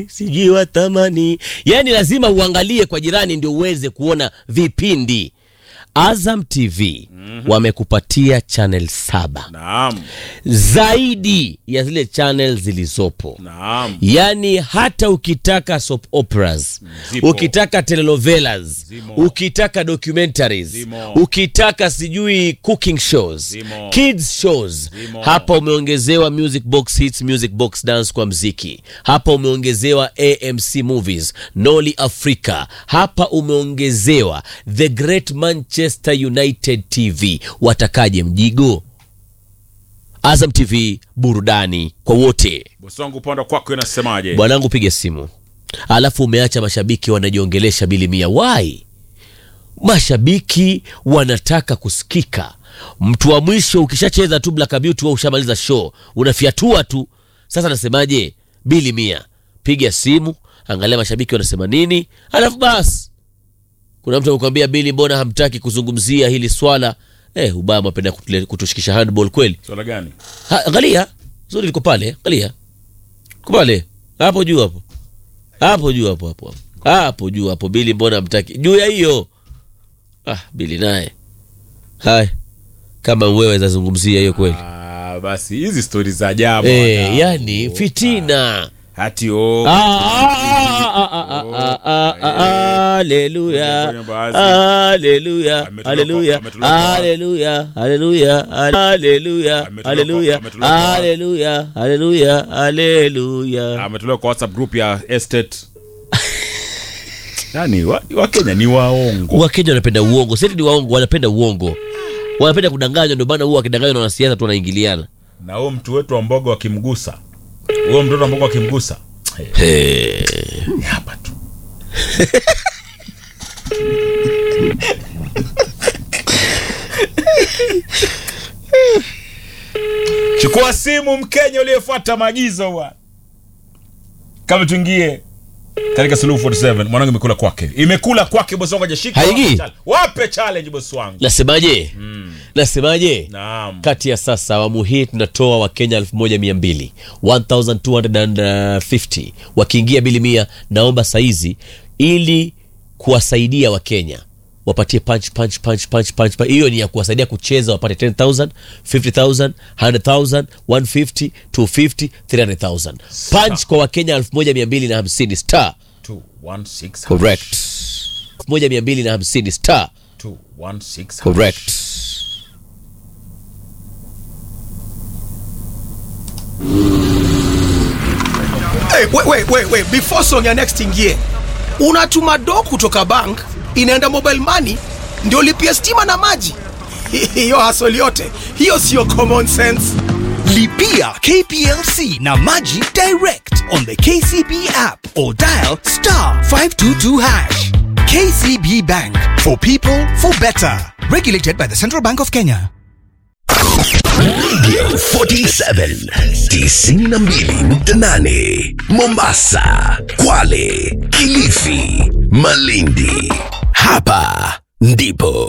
sijui watamani. Yani lazima uangalie kwa jirani ndio uweze kuona vipindi. Azam TV wamekupatia channel saba Naam. zaidi ya zile channel zilizopo. Naam. Yaani hata ukitaka soap operas, Zipo. ukitaka telenovelas, Zimo. ukitaka documentaries, Zimo. ukitaka sijui cooking shows, Zimo. kids shows, Zimo. hapa umeongezewa music box hits, music box dance kwa mziki. Hapa umeongezewa AMC movies, Noli Africa. Hapa umeongezewa The Great Manchester United TV. Watakaje mjigo? Azam TV, burudani kwa wote. Bosi wangu upande kwako inasemaje? Bwanangu, piga simu, alafu umeacha mashabiki wanajiongelesha bili mia. Why? Mashabiki wanataka kusikika. Mtu wa mwisho ukishacheza tu Black Beauty, wewe ushamaliza show, unafiatua tu. Sasa nasemaje? Bili mia, piga simu, angalia mashabiki wanasema nini, alafu basi kuna mtu amekwambia Bili, mbona hamtaki kuzungumzia hili swala? Eh, ubaya mapenda kutule- kutushikisha handball kweli. Swala gani? Ha, angalia zuri liko pale, angalia liko pale hapo juu hapo hapo juu hapo hapo hapo hapo juu hapo. Bili, mbona mtaki juu ya hiyo? Ah, Bili naye haya, kama wewe zazungumzia hiyo kweli Ah, basi hizi stori za ajabu. eh, wadau. yani fitina Hati o. Ah, ah, ah, ah, ah, ah, ah, ah, haleluya Kwenye baadhi. haleluya Ametolewa haleluya kwa- ametolewa kwa- haleluya haleluya haleluya Ametolewa kwa- haleluya ametolewa kwa- haleluya haleluya haleluya Ametolewa kwa WhatsApp group ya estate. Yaani wa- Wakenya ni waongo. wakenya wanapenda uongo seti ni waongo wanapenda uongo wanapenda kudanganywa ndio maana huwa wakidanganywa na wanasiasa tu wanaingiliana Na huyo mtu wetu wa mboga wakimgusa. Huyo mtoto wa mboga wakimgusa. Ni hapa tu. Chukua simu Mkenya uliyefuata maagizo bwana. Kama tuingie katika Suluhu 47 mwanangu imekula kwake. Imekula kwake bosi wangu hajashika. Haingii? Wape challenge. Wape challenge bosi wangu. nasemaje nasemaje Naam. kati ya sasa awamu hii tunatoa wakenya 1200 1250 wakiingia bili mia naomba saizi ili kuwasaidia wakenya wapatie punch punch punch punch punch punch. hiyo ni ya kuwasaidia kucheza wapate 10000 50000 100000 150 250 300000 punch kwa wakenya 1250 star 216 correct 1250 star 216 correct Hey, wait, wait, wait, wait. Before song ya next ingie, unatuma do kutoka bank inaenda mobile money ndio lipia stima na maji. Hiyo hasoli yote hiyo siyo common sense. Lipia KPLC na Maji direct on the KCB app or dial star 522 hash. KCB Bank for people for better. Regulated by the Central Bank of Kenya. Radio 47 92.8 Mombasa, Kwale, Kilifi, Malindi. Hapa ndipo